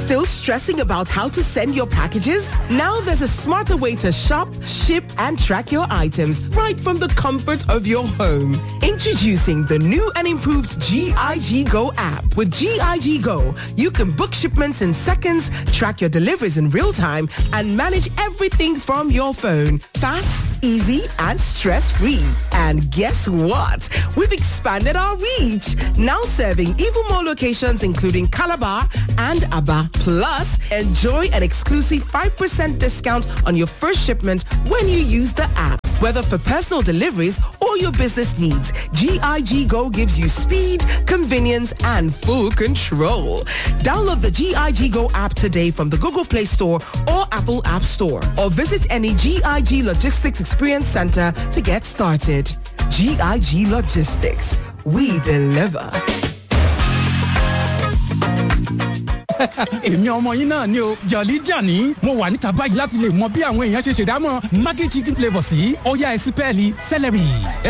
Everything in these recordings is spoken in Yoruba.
Still stressing about how to send your packages? Now there's a smarter way to shop, ship, and track your items right from the comfort of your home. Introducing the new and improved GIG Go app. With GIG Go, you can book shipments in seconds, track your deliveries in real time, and manage everything from your phone. Fast, easy, and stress-free. And guess what? We've expanded our reach. Now serving even more locations including Calabar and Aba. Plus, enjoy an exclusive 5% discount on your first shipment when you use the app. Whether for personal deliveries or your business needs, GIG Go gives you speed, convenience, and full control. Download the GIG Go app today from the Google Play Store or Apple App Store or visit any GIG Logistics Experience Center to get started. GIG Logistics. We deliver. èmi ọmọ yín náà ni o jọ̀lí jàní mo wà níta báyìí láti lè mọ bí àwọn èèyàn ṣe ṣèdámọ̀ maggi chicken flavour sí ọ̀yá ẹ̀sìn pẹ́ẹ́lí celery.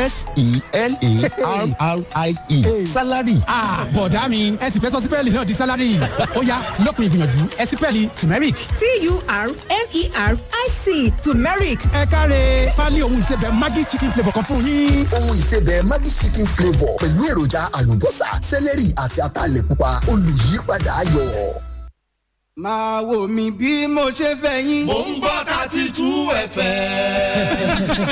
s-e-l-a-r-r-i-e salary. bọ̀dá mi ẹ̀sìn fẹ́ sọ sí pẹ́ẹ́lì náà di salary ọ̀yá lópin ìgbìyànjú ẹ̀sìn pẹ́ẹ́lì turmeric. t-u-r-m-e-r-i-c turmeric ẹ káre pálí ohun ìsebẹ̀ maggi chicken flavour kan fún yín. ohun ìsebẹ̀ maggi chicken flavour pẹ̀lú èròjà àlùbọ́sà sẹ́lẹ̀rì àti ataalẹ̀ pupa olùyípadà ayọ̀. máa wò mí bí mo ṣe fẹ́ yín. Mo ń gbọ́ thirty two FM.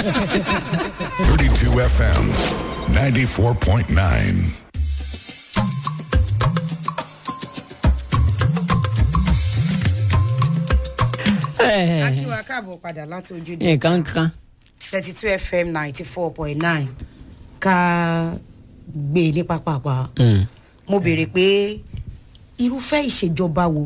32 FM 94.9. akíwa káàbọ̀ padà láti ojú de nǹkan kan thirty two fm ninety four point nine ká gbé ní pápápá mo béèrè pé irúfẹ́ ìṣèjọba wo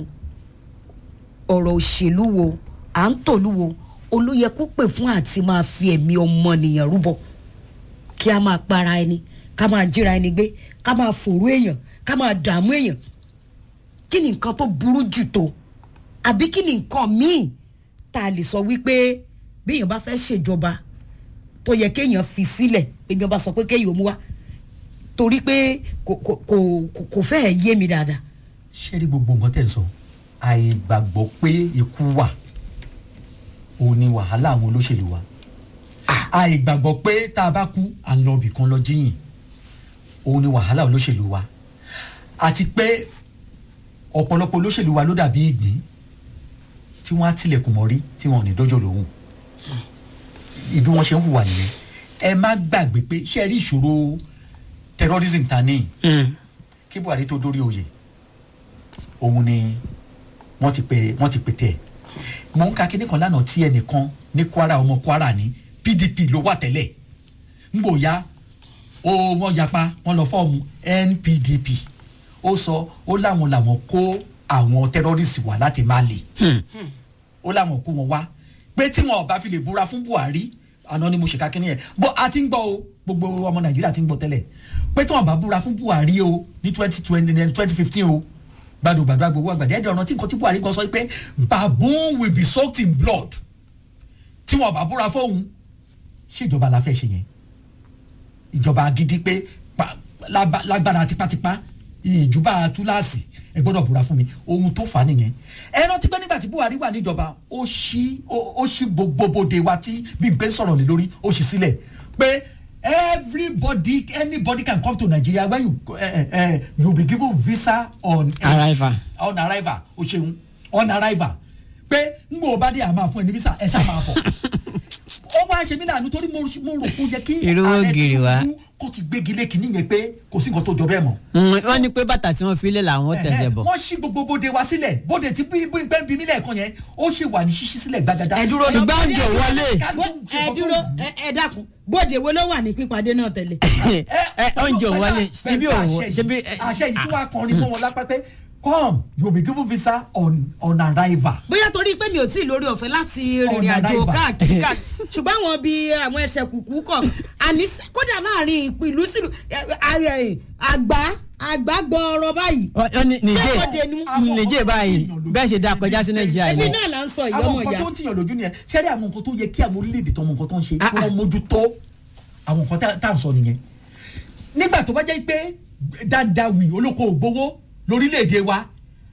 ọ̀rọ̀ òṣèlú wo à ń tòlú wo olóyè kó pè fún àti máa fi ẹ̀mí ọmọnìyàn rúbọ kí a máa para ẹni ká máa jíra ẹni gbé ká máa fòrú èèyàn ká máa dààmú èèyàn kí ni nǹkan tó burú jù tó àbí kí ni nǹkan míì tá a lè sọ wípé bí èèyàn bá fẹ́ ṣèjọba tó yẹ kéèyàn fi sílẹ̀ bí èèyàn bá sọ pé kéèyàn mú wá torí pé kò kò kò kò fẹ́ẹ̀ yé mi dáadáa. ṣé rí gbogbo nǹkan tẹ̀ ń sọ àìgbàgbọ́ pé ikú wà òun ni wàhálà àwọn olóṣèlú wa àìgbàgbọ́ pé tá a bá kú à ń lọ ibì kan lọ jíyìn òun ni wàhálà olóṣèlú wa àti pé ọ̀pọ̀lọpọ̀ olóṣèlú wa ló dàbí ìgbín tí wọ́n á tilẹ̀kùn mọ́rí tí wọ́n ò ní dọ́jọ́ lòun ibi wọ́n ṣe ń hùwà nìyẹn ẹ má gbàgbé pé ṣé ẹ rí ìṣòro terrorism ta ní kí buhari tó dórí oyè òun ni wọ́n ti pè wọ́n ti pè tẹ̀ mò ń ka kíní kan lánàá tí ẹnìkan ní kwara ọmọ kwara ní pdp ló wà tẹ́lẹ̀ ń gbò ya ó wọ́n yapa wọ́n lọ fọ́ọ̀mù npdp ó sọ ó láwọn làwọn kó àwọn terrorist wá láti mali ó láwọn kó wọn wá pé tí wọn ò bá fi lè búra fún buhari àná ni mo ṣèkà kínní yẹn bó a ti ń gbọ́ o gbogbo ọmọ nàìjíríà ti ń gbọ́ tẹ́lẹ̀ pé tí wọn bá búra fún buhari o ní twenty twenty twenty fifteen o gbàdúgbàdúrà gbogbo àgbàdo ẹ̀dẹ̀ ọ̀nà tí nǹkan tí buhari kan sọ pé baboon will be soaked in blood tí wọn bá búra fóun ṣèjọba la fẹ́ ṣe yẹn ìjọba gidi pé pa- lába- lágbára tipátipá ìjùbà túláàsì ẹ gbọ́dọ̀ búra fún mi ohun tó fà á nìyẹn ẹ rántí pé nígbà tí buhari wà níjọba ó ṣí ó ó ṣí gbogbo bòde wa tí bí n pé sọ̀rọ̀ lé lórí ó ṣí sílẹ̀ pé everybody anybody can come to nigeria when you uh, uh, you be given visa on Arrival. on arrival o ṣeun on arrival pé n gbọ́ bá dé àmà fún ẹ ní visa ẹ ṣáà máa bọ̀ ó wá ṣe mí láàánú torí mo mo rò kó yẹ kí Irú ògiri wa. tinubu kó ti gbégi lé kínní yẹn pé kò sí nǹkan tó jọ bẹ́ẹ̀ mọ́ wọ́n ní pé bàtà tí wọ́n fi lé làwọn tẹ̀sẹ̀ bọ̀. wọ́n ṣí gbogbo bóde wa sílẹ̀ bóde tí bí bí pẹ́ ń bí mí lẹ́ẹ̀kan yẹn ó ṣì wà ní ṣíṣí sílẹ̀ gbàgàdà. ẹ dúró náà ṣùgbọ́n oúnjẹ ò wọlé. ẹ dúró ẹ ẹ dákun bóde wo ló wà ní pípadé náà tẹ́lẹ̀. ẹ oúnjẹ ò wọlé síbí òwò síbí. àṣẹ yìí tí wàá kọrin mọ́ wọn lápá pé come you will be given visa on on arrival. bóyá torí pé mi ò tí ì lórí ọ̀fẹ́ láti rìnrìn Ọ̀nà àjò àdáìbà. káàkiri káàkiri ṣùgbọ́n àwọn bíi àwọn ẹsẹ̀ kùkú kọ̀ àní s- kódà láàrin ìlú sílùú ẹ, ẹ, ẹ, àgbá àgbá gbọ́ ọ̀rọ̀ báyìí. ó ní ṣé bóde ni nìjẹ́ nìjẹ́ báyìí bẹ́ẹ̀ ṣe dá kọjá sí nàìjíríà ẹbí yìí. náà là ń sọ ìyá àwọn ọmọ nǹkan ìyá. tó ń tìyàn lójú nìyẹn ṣẹ́rí àwọn nǹkan tó yẹ kí àwọn orílẹ̀-èdè tó mọ nǹkan tó ń ṣe kí wọ́n mójútó àwọn nǹkan tá- tá à ń sọ nìyẹn. nígbà tó bá jẹ́ pé dandawi olóko ògbówó lórílẹ̀-èdè wa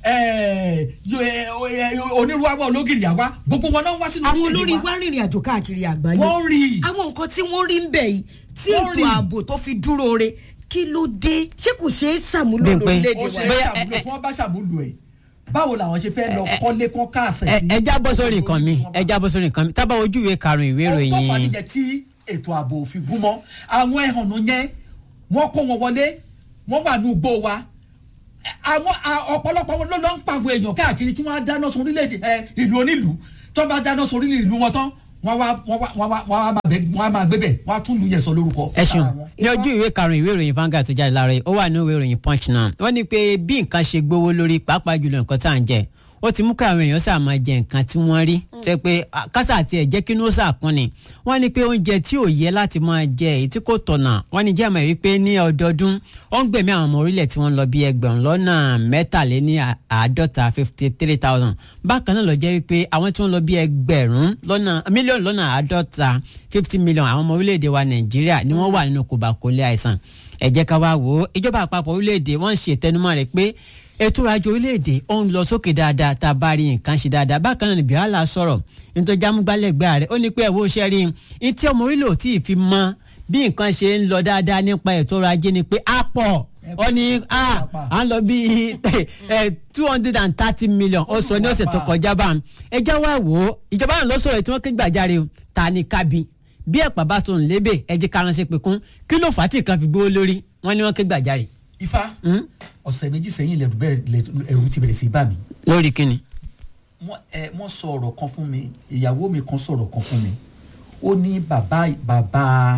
ẹ, yo- ẹ, o- ẹ, onírúurú àwọn ológìrì àwa gbogbo wọn náà wá sínú àwọn orílẹ̀-èdè olórí wa. wa rìnrìn àjò káàkiri àgbáyé Wọ́n rí i. àwọn nǹkan tí wọ́n rí ń bẹ̀ yìí tí Wọ́n ètò rí i. ààbò tó fi dúró re kí ló dé ṣé kò ṣeé ṣàmúlò Bímpé. lórílẹ̀‐èdè ó wa. ṣe é Bóyá- ṣàmúlò kí wọ́n bá ṣàmúlò ẹ̀ báwo làwọn ṣe fẹ́ lọ kọ́lé kán káàsẹ̀ ẹ sí. ẹ já bọ́ sórí nǹkan mi ẹ já bọ́ sórí nǹkan mi tábà ojú ìwé karùn-ún ìwé ohun tó fà ìròyìn níjẹ tí ètò ààbò òfin gún mọ́ àwọn ẹ̀hànnú yẹn wọ́n kó wọn wọlé wọ́n wà ní ugbó wa àwọn a- ọ̀pọ̀lọpọ̀ wọn ló lọ ń pa àwọn èèyàn káàkiri tí wọ́n á dáná sun orílẹ̀-èdè ẹ, ìlú onílùú tí wọ́n bá dáná sun orílẹ̀ ìlú wọn tán wọ́n wá wọ́n wá wọ́n wá wọ́n á máa bẹ- wọ́n á máa gbé bẹ̀ wọ́n á tún lu yẹn sọ lórúkọ. ẹ ṣeun sára wọn. ní ojú ìwé karùn-ún ìwé ìròyìn Vanguard tó jáde láàárọ̀ yìí ó wà ní ìwé ìròyìn Punch náà wọ́n ní pé bí nǹkan ṣe gbówó lórí pàápàá jùlọ nǹkan tá à ń jẹ ó ti mú káwọn èèyàn sáà máa jẹ nǹkan tí wọ́n rí tó yẹ pé ah, kásà àti ẹ̀jẹ̀ kí ló sàkún ni wọ́n ní pé oúnjẹ tí ò yẹ láti máa jẹ èyí tí kò tọ̀nà wọ́n ní jẹ́ àmọ́ wípé ní ọdọọdún ó ń gbẹ̀mí àwọn ọmọ orílẹ̀ tí wọ́n lọ bí ẹgbẹ̀rún lọ́nà mẹ́tàléní àádọ́ta fifty three thousand bákan náà lọ jẹ́ wípé àwọn tí wọ́n lọ bí ẹgbẹ̀rún lọ́nà mílíọ̀nù lọ́nà àádọ́ta fifty million àwọn ọmọ orílẹ̀-èdè wa Nàìjíríà ni wọ́n wà nínú kòbákólé àìsàn ẹ jẹ́ ká wá wò ó ìjọba àpapọ̀ orílẹ̀-èdè wọ́n ń ṣe ìtẹnumọ́ rẹ̀ pé ètò ọrọ̀ ajé orílẹ̀-èdè ó ń lọ sókè dáadáa tá a bá rí nǹkan ṣe dáadáa bákan náà ni Bíálà sọ̀rọ̀ nítorí amúgbálẹ́gbẹ́ rẹ̀ ó ní pé ẹ̀wọ́ iṣẹ́ rí i tí ọmọ orílẹ̀ ò tí ì fi mọ bí nǹkan ṣe ń lọ dáadáa nípa ètò ọrọ̀ ajé ni pé á pọ̀ ó ní à à ń lọ bí two hundred and thirty million ó sọ ní ọ̀sẹ̀ tó kọjá bá ẹ já wá wò ó ìjọba náà ló sọ̀rọ̀ tí wọ́n ké gbàjarè o ta ni kábí bí ẹ̀pà bá sọ̀rọ̀ lébè ẹ jẹ́ ká ránṣẹ́ pé kún kí ló fà á tí nǹkan fi gbówó lórí wọ́n ní wọ́n ké gbàjarè. ifá ọ̀sẹ̀ méjì sẹ́yìn lẹ́rù bẹ̀rẹ̀ lẹ- ẹ̀rù ti bẹ̀rẹ̀ sí í bà mí lórí kíni. wọ́n ẹ wọ́n sọ ọ̀rọ̀ kan fún mi ìyàwó mi kan sọ̀rọ̀ kan fún mi ó ní bàbá bàbá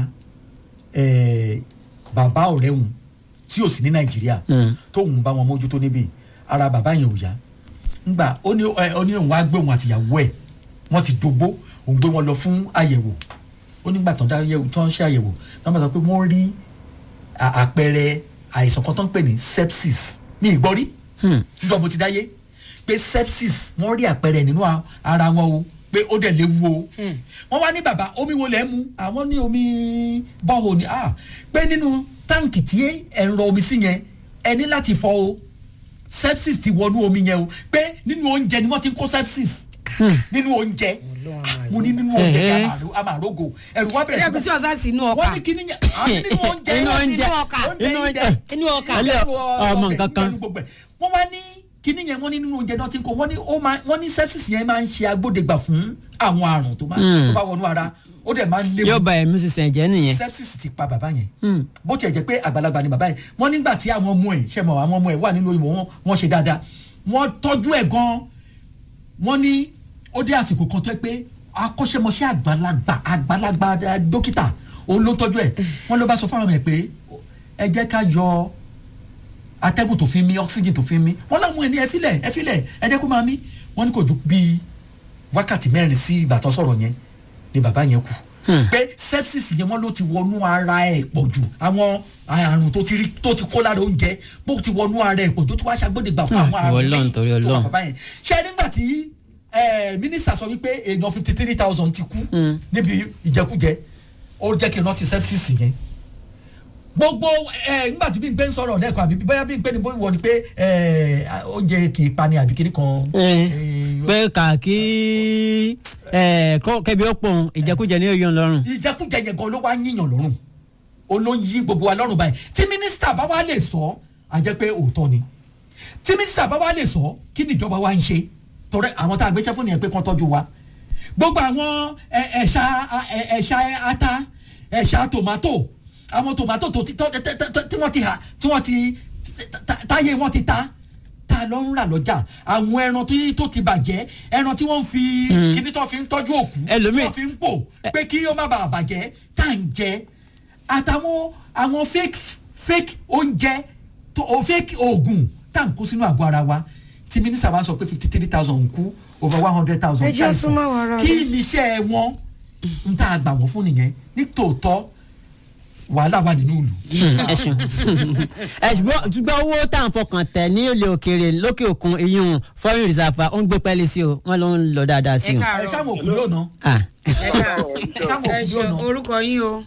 ẹ bàbá ọ̀rẹ́ òun tí ò sí ní nàìjíríà tóun bá wọn mójútó níbí ara bàbá yẹn ò yá ngbà ó ní ẹ ó ní òun wá gbé òun àtìyàwó ẹ̀ wọ́n ti dogbo òun gbé wọn lọ fún àyẹ̀wò ó nígbà tán dá yẹ̀wò tán ṣe àyẹ̀wò náà bá sọ pé wọ́n rí à- àpẹẹrẹ àìsàn kan tó ń pè ní sepsis ní ìgbọ́rí nígbà mo ti dáyé pé sepsis wọ́n rí àpẹẹrẹ nínú a- ara wọn o pé ó dẹ̀ léwu o wọ́n wá ní bàbá omi wo lẹ́ mu àwọn ní omi bọ́ọ̀ ni ah pé nínú táǹkì tí ẹ̀ ń rọ omi sí yẹn ẹ ní láti fọ o sepsis ti wọnú omi yẹn o pé nínú oúnjẹ ni wọ́n ti ń kó sepsis nínú oúnjẹ mo ní nínú oúnjẹ Eh, eh. yẹn àmàrógò ẹ̀rù wá bẹ̀rẹ̀ ẹ̀rẹ́ bí tí ọ̀sán sí inú ọkà wọ́n ní kíní yẹn ah, nínú oúnjẹ Inú oúnjẹ. inú ọkà Inú oúnjẹ. inú ọkà Alẹ́ ọmọ nǹkan kan. wọ́n wá ní kíní yẹn wọ́n ní nínú oúnjẹ náà ti ń kó wọ́n ní ó máa wọ́n ní sepsis yẹn máa ń ṣe agbódegbà fún àwọn àrùn tó máa tó bá wọnú ara ó dẹ̀ máa ń léwu yóò ba ẹ̀mí sísẹ̀ jẹ́ nìyẹn. sepsis ti pa bàbá yẹn bó tiẹ̀ jẹ́ pé àgbàlagbà ni bàbá yẹn wọ́n nígbà tí àwọn ọmọ ẹ̀ ṣe mọ̀ àwọn ọmọ ẹ̀ wà nínú òyìnbó wọn wọ́n ṣe dáadáa wọ́n tọ́jú ẹ̀ gan wọ́n ní ó dé àsìkò kan tó yẹ pé akọ́ṣẹ́mọṣẹ́ àgbàlagbà àgbàlagbà dókítà òun ló tọ́jú ẹ̀ wọ́n ló bá sọ fáwọn ẹ̀ pé ẹ jẹ́ ká yọ atẹ́gùn tó fi mí oxygen tó fi mí wọ́n láwọn ẹ̀ ní ẹ filẹ̀ ẹ filẹ̀ ẹ jẹ́ kó máa mí wọ́n ní kò ju bíi wákàtí mẹ́rin sí ìgbà tó sọ̀rọ̀ yẹn ni bàbá yẹn kú pé sepsis yẹn wọ́n ló ti wọnú ara ẹ̀ pọ̀ jù àwọn àrùn tó ti rí tó ti kó lára oúnjẹ bó ti wọnú ara ẹ̀ pọ̀ jù tó wá ṣàgbọ́dẹ̀gbà fún Hmm, àwọn àrùn Ọlọ́run, míì torí tó wà Ọlọ́run. bàbá yẹn ṣé nígbà tí eh, mínísítà sọ wípé èèyàn fifty three thousand ti kú níbi ìjẹkújẹ ó jẹ́ kí n rántí sepsis yẹn gbogbo ẹ nígbà tí bí n pé ń sọ̀rọ̀ lẹ́ẹ̀kan àbí bóyá bí n pé ni bóyá wọ ni pé ẹ, oúnjẹ kì í pani àbí kiri kan. Eh, eh, pé kàkí ẹ̀, kọ́- kẹ́bi ó pòun ìjẹkújẹ ní òyìn lọ́rùn. ìjẹkújẹ yẹn gan ló wá yíyàn lọ́rùn ó ló ń yí gbogbo wa lọ́rùn báyìí tí mínísítà bá wá lè sọ á jẹ́ pé òótọ́ ni tí mínísítà bá wá lè sọ kí ni ìjọba wa ń ṣe torí àwọn tá a gbéṣẹ́ fún nìyẹn pé kán tọ́jú wa gbogbo àwọn ẹ- ẹ̀ṣà ẹ- ẹ̀ṣà ata ẹ̀ṣà tòmátò àwọn tòmátò tó ti tọ́ tẹ́- tẹ́- tẹ́- tí wọ́n ti hà tí wọ́n ti tá- tá- táyé wọ́n ti ta ta ló ń rà lọ́jà àwọn ẹran tí- tó ti bàjẹ́ ẹran tí wọ́n fi kíní tó fi ń tọ́jú òkú tí Ẹlòmíì- wọ́n fi ń pò pé kí ó má bàa bàjẹ́ tá à ń jẹ àtàwọn àwọn fake fake oúnjẹ tó o fake oògùn tá à ń kó sínú àgọ́ ara wa tí mínísítà wa sọ pé fifty three thousand ń kú over one hundred thousand Ẹ jẹ́ súnmọ́ àwọn ará kí rẹ̀. ni iṣẹ́ wọn ń tá a gbà wọ́n fún nìyẹn ní tòótọ́ wàhálà wà nínú ìlú. ẹ ṣeun ẹ ṣùgbọ́n ṣùgbọ́n owó tá à ń fọkàn tẹ̀ ní ilé òkèèrè lókè òkun iyún foreign reserve ó ń gbé pẹ́ẹ́lí sí o wọ́n ló ń lọ dáadáa sí ẹ o. ẹ káàárọ̀ ṣáà mọ̀ òkú yóò ná Ah, ẹ káàárọ̀ ẹ ṣáà mọ̀ ẹ òkú ṣe yóò ná. orúkọ yín o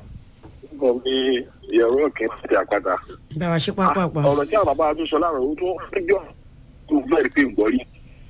bọ̀ mi ìyàwó òkè ti àpáta. bá wa ṣe pápápá ọ̀rọ̀ tí àwọn bàbá wa tún sọ láàrọ̀ ó tó jọ tó bẹ́ẹ̀ pé ń gbọ́ rí.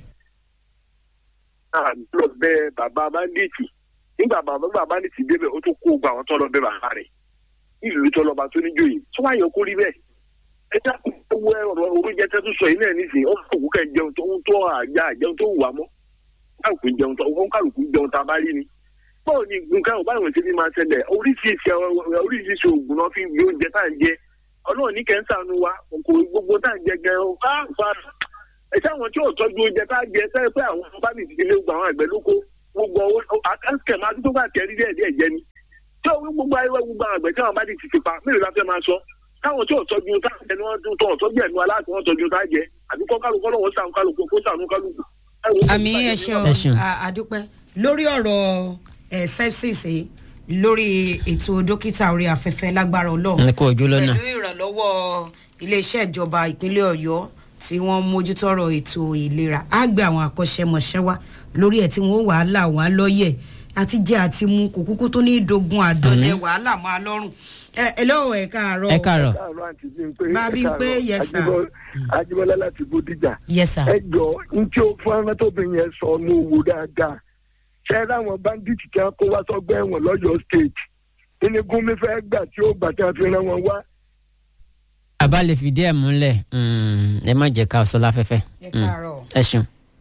náà lọ bẹ bàbá bandits nígbà bàbá bàbá bandits débẹ̀ ó tún kó gba àwọn tó lọ bẹ bàbá rẹ̀ ìlú tó lọ́ba tó níjòyè tó wá yọ kó rí bẹ́ẹ̀. ẹ dákun owó ọ̀rọ̀ oúnjẹ tẹ́ tó sọ yìí náà nísìnyí ó kò kẹ́ jẹun tó ń tó àjà jẹun tó wù wá mọ́ kálukú jẹun tó ń kálukú jẹun tá a bá rí ni báwo ni nǹkan ò báwọn ṣe fi máa ṣẹlẹ̀ oríṣiríṣi oríṣiríṣi oògùn náà fi ń gbé oúnjẹ tá à ń jẹ ọlọ́run ní kẹ́ńsánú wa kò gbogbo tá à ń jẹ gan o á fa ẹ sáwọn tí ò tọ́jú oúnjẹ tá à ń jẹ sẹ́yìn pé àwọn bá mi ti lé gbogbo àwọn àgbẹ̀ lóko gbogbo akẹ́kẹ́ máa tó bá kẹ́rí díẹ̀ díẹ̀ jẹ ni tí ó gbogbo ayé gbogbo àwọn àgbẹ̀ tí àwọn bá ti ti pa mélòó la fẹ́ máa sọ táwọn tí ò tọ́jú tá à ń jẹ ni wọ́n tó tọ́jú ẹ̀nu aláàtí wọ́n tọ́jú tá à jẹ àdúgbò kálukọ́ lọ́wọ́ sàn kálukú kó sànú kálukú. àmì ẹ ṣeun àdúpẹ́ lórí ọ̀rọ̀ ẹ̀ sẹ́sìsì lórí ètò dókítà orí afẹ́fẹ́ lágbára ọlọ́run ní kò ojú lọ́nà. pẹ̀lú ìrànlọ́wọ́ iléeṣẹ́ ìjọba ìpínlẹ̀ ọ̀yọ́ tí wọ́n mójútọ́rọ̀ ètò ìlera á gbé àwọn akọ́ṣẹ́mọṣẹ́ wá lórí ẹ̀ tí wọ́n wàhálà wọn á lọ́yẹ̀ àti jẹ́ àti mu kò kúkú tó ní dogun àdọ́dẹ wàhálà mọ́ a lọ́rùn ẹ ẹ lọ́wọ́ ẹ káàárọ̀ ẹ káàárọ̀. bábí pé yẹsà ajibola láti bódìjà yẹsà ẹ jọ n tí o fún arátóbìnrin yẹn sọ ní owó dáadáa ṣe láwọn báńdíìtì tí wọn kó wá sọgbà ẹ̀wọ̀n lọ́yọ̀ state nínú gúnmi fẹẹ gbà tí ó gbà tí wọn fi rán wọn wá. àbá lè fìdí ẹ̀ múlẹ̀ ẹ má jẹ́ ká sọ láfẹ́fẹ́ ẹ káàárọ̀ ẹ ṣeun.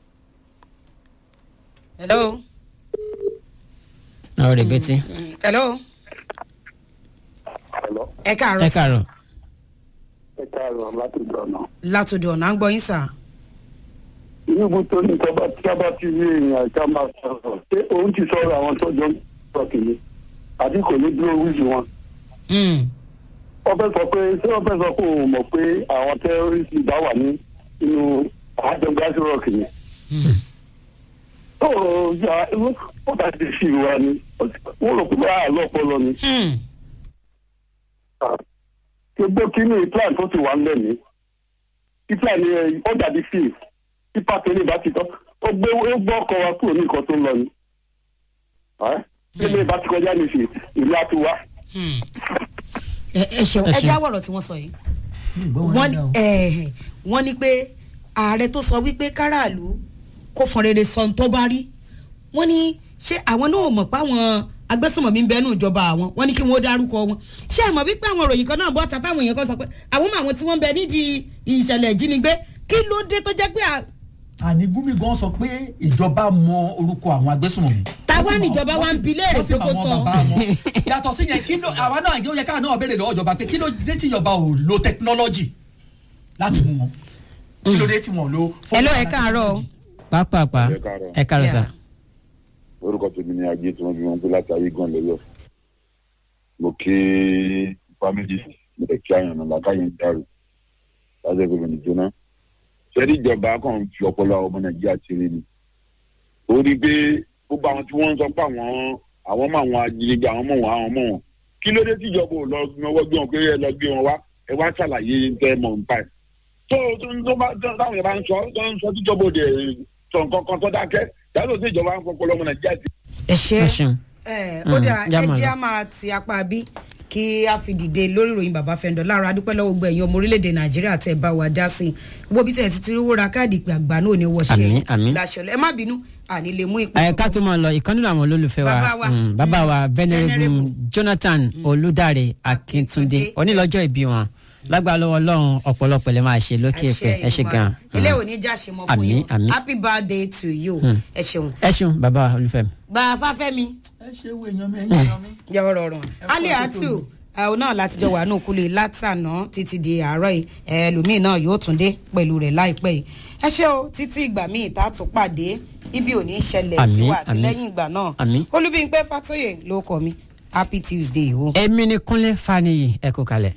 hello ọ̀rọ̀ rẹ̀ bẹ́tí. hello ẹ káàárọ̀ ẹ sà. káàárọ̀. ẹ káàárọ̀ láti dọ̀nà. látòdò ọ̀nà ń gbọ́ yín sà. níbo tó ní tọ́ba tí a bá ti rí èèyàn ká máa sọ̀rọ̀ ṣé òun ti sọ̀rọ̀ àwọn tó jọ ń sọ kìíní àbí kò ní dúró wíjì wọn. wọ́n fẹ́ sọ pé ṣé wọ́n fẹ́ sọ pé òun mọ̀ pé àwọn tẹ́rọ́rìsì bá wà ní inú àjọ gáàsì rọ̀kì ni. ó yà ó bá ti fi ìwà ni wọ́n rò pé bá àlọ́ ọpọlọ ni. gbogbo kínní plan tó ti wà ń lẹ̀ ní. plan yẹn ó dàbí fíìmù pípa tó ní ìbá ti tán ó gbé ó gbọ́ ọkọ̀ wa kúrò ní nǹkan tó ń lọ ni. ilé ìbá ti kọjá ní ìsìn ìlú àti wá. ẹ ẹ ṣeun ẹ jáwọ́ ọ̀rọ̀ tí wọ́n sọ yìí wọ́n ní ẹ̀ wọ́n ní pé ààrẹ tó sọ wípé káràlú kó fọn rere sọ tó bá rí wọ́n ní ṣé àwọn náà mọ̀ pé àwọn agbésùnmọ̀mí ń bẹnu ìjọba àwọn wọ́n ní kí wọ́n dárúkọ wọn ṣé ẹ mọ̀ wípé àwọn òròyìn kan náà bọ́ tata àwọn èèyàn kan sọ pé àwọn mọ àwọn tí wọ́n ń bẹ nídìí ìṣẹ̀lẹ̀ ìjínigbé kí ló dé tó jẹ́ pé àní gúnmi gan sọ pé ìjọba mọ orúkọ àwọn agbésùnmọ̀mí. táwa níjọba wa ń bi léèrè pé kó sọ. yàtọ̀ sí yẹn kí ló àwa náà yóò yẹ káà náà béèrè lọ́wọ́ ìjọba pé kí ló dé tí ìjọba ò lo technology láti mú wọn kí ló dé tí wọn lo. ẹ ló ẹ káàárọ̀. pápápá ẹ káàárọ̀ sà. orúkọ tèmi ni ajé tí wọn fi wọn gbé láti ayé gan lọyọ mo kí fámìlì mo lè kí àyànnà làkàyè ń dàrú láti ẹgbẹ́ mi nìjọ́nà sẹ́ni ìjọba kan fi ọpọlọ àwọn ọmọ nàìjíríà ti rí ni ó rí i pé gbogbo àwọn tí wọ́n ń sọ pé àwọn àwọn mọ àwọn ajínigbé àwọn mọ wọn àwọn mọ wọn kí ló dé tí ìjọba ò lọ náwó gbé wọn pé ẹ lọ gbé wọn wá ẹ wá ṣàlàyé tẹ mọ̀ nípa ẹ̀ tó tó bá táwọn yẹn bá ń sọ tó ń sọ tíjọba òde sọ nǹkan kan tó dákẹ́ yàtọ̀ sí ìjọba ń fọpọlọ ọmọ nàìjíríà ti. ẹ ṣe ẹ ó dà ẹ jẹ́ a máa ti apá bí kí a fi dìde lórí ìròyìn bàbá fẹ́ndọ̀ lára adúpẹ́ lọ́wọ́ gbogbo ẹ̀yin ọmọ orílẹ̀-èdè nàìjíríà tẹ̀ bá wa dá sí i gbogbo bí tẹ̀ ti ti rówó ra káàdì ìpè àgbà náà ní wọ́ṣẹ́ láṣọlẹ̀ ẹ má bínú àní lè mú ìpè. ẹ ká tó máa lọ ìkan nínú àwọn olólùfẹ́ wa bàbá wa venerable jonathan olùdarí akíntúndé onílọ́jọ́ ìbí wọn lágbára lọ́wọ́ ọlọ́run ọ̀pọ̀lọpọ̀ lè máa ṣe lókè pẹ̀ ẹ ṣe gan. ilé òní já ṣe mọ fún yín happy birthday to you ẹ ṣeun. ẹ ṣeun bàbá olùfẹ́. bá a fáfẹ́ mi. ẹ ṣe wo èèyàn mi ẹ̀yìn èèyàn mi. jẹ́ ọ̀rọ̀ ọ̀rọ̀ ali atu àwọn náà láti jọ wà ní òkúlé látànà títí di àárọ̀ yìí ẹlòmíín náà yóò tún dé pẹ̀lú rẹ̀ láìpẹ́ yìí ẹ ṣé o títí ìgbà míì tá a tún pàdé ibi ò ní ṣẹlẹ̀ sí wa àti lẹ́yìn ìgbà náà olúbíńpẹ́ fatoyè ló kọ mi happy tuesday o. èmi ni kúnlé faniyi ẹ kú kalẹ̀.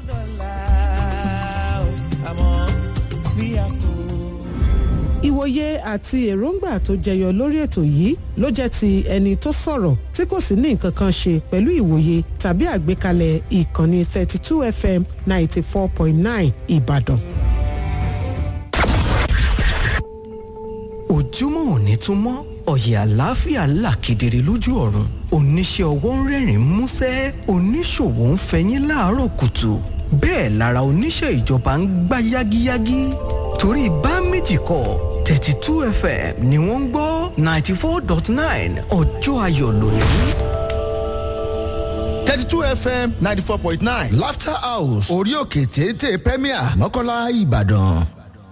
ìwòye àti èròǹgbà tó jẹyọ lórí ètò yìí ló jẹ́ ti ẹni tó sọ̀rọ̀ tí kò sì ní nǹkan kan ṣe pẹ̀lú ìwòye tàbí àgbékalẹ̀ ìkànnì 32 fm 94.9 ìbàdàn. ojúmọ́ òní tún mọ́ ọ̀yẹ̀ àlàáfíà là kedere lójú ọ̀run oníṣẹ́ ọwọ́ ń rẹ́rìn músẹ́ oníṣòwò ń fẹyín láàárọ̀ kùtù bẹ́ẹ̀ lára oníṣẹ́ ìjọba ń gbá yágíyágí torí bá méjì kọ thirty two fm ni wọ́n ń gbọ́ ninety four dot nine ọjọ́ ayọ̀ lónìí. thirty two fm ninety four point nine laughter house orí òkè téńté premier mọ́kànlá ìbàdàn.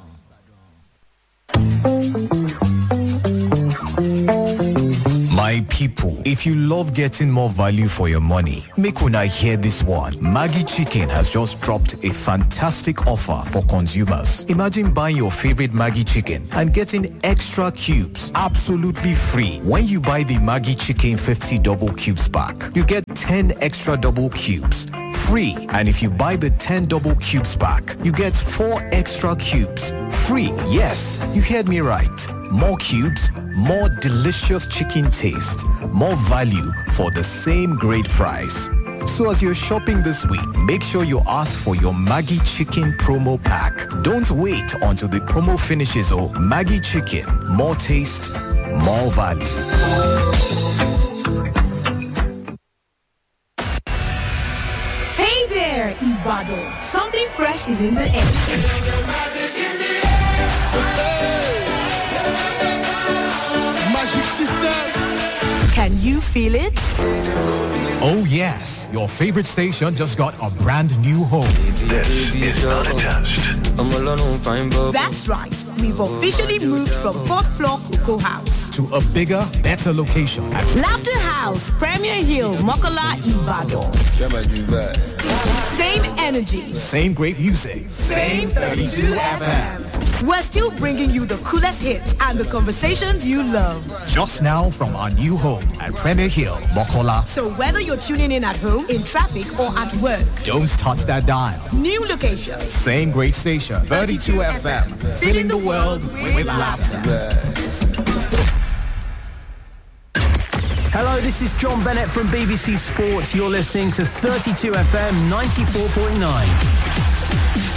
My people, if you love getting more value for your money, make una hear this one. Maggie Chicken has just dropped a fantastic offer for consumers. Imagine buying your favorite Maggie Chicken and getting extra cubes absolutely free. When you buy the Maggie Chicken 50 double cubes pack, you get 10 extra double cubes free. And if you buy the 10 double cubes pack, you get 4 extra cubes free. Yes, you heard me right. More cubes, more delicious chicken taste, more value for the same great price. So as you're shopping this week, make sure you ask for your Maggie Chicken promo pack. Don't wait until the promo finishes or Maggie Chicken, more taste, more value. Hey there, Ibado. Something fresh is in the air. Magic system. Can you feel it? Oh yes, your favorite station just got a brand new home. That's right. We've officially moved from fourth floor Cocoa House. To a bigger, better location. Laughter House, Premier Hill, Mokola, Ibadan. Same energy. Same great music. Same 32 FM. We're still bringing you the coolest hits and the conversations you love. Just now from our new home at Premier Hill, Mokola. So whether you're tuning in at home, in traffic, or at work, Don't touch that dial. new location. Same great station, 32 FM. Filling the world with laughter. Hello, this is John Bennett from BBC Sports. You're listening to 32 FM 94.9.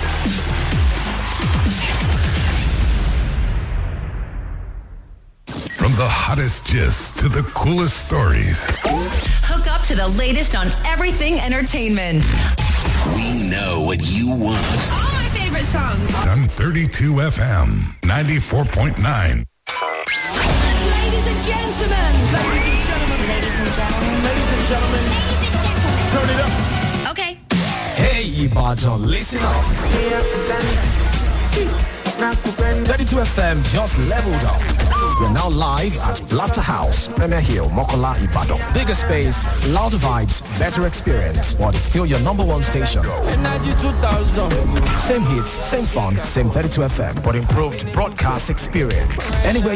From the hottest gist to the coolest stories, Hook up to the latest on everything entertainment. we know what you want. All my favorite songs. On 32 FM 94.9. Ladies and gentlemen. Ladies and gentlemen. Ladies and gentlemen. Ladies and gentlemen. Ladies and gentlemen. Turn it up. Okay. Hey, Ibadan, listen up. 32 FM just leveled up. We're now live at Laughter House, Premier Hill, Mokola, Ibadan. Bigger space, louder vibes, better experience, but it's still your number one station. Energy 2000. Same hits, same fun, same 32 FM, but improved broadcast experience. Anywhere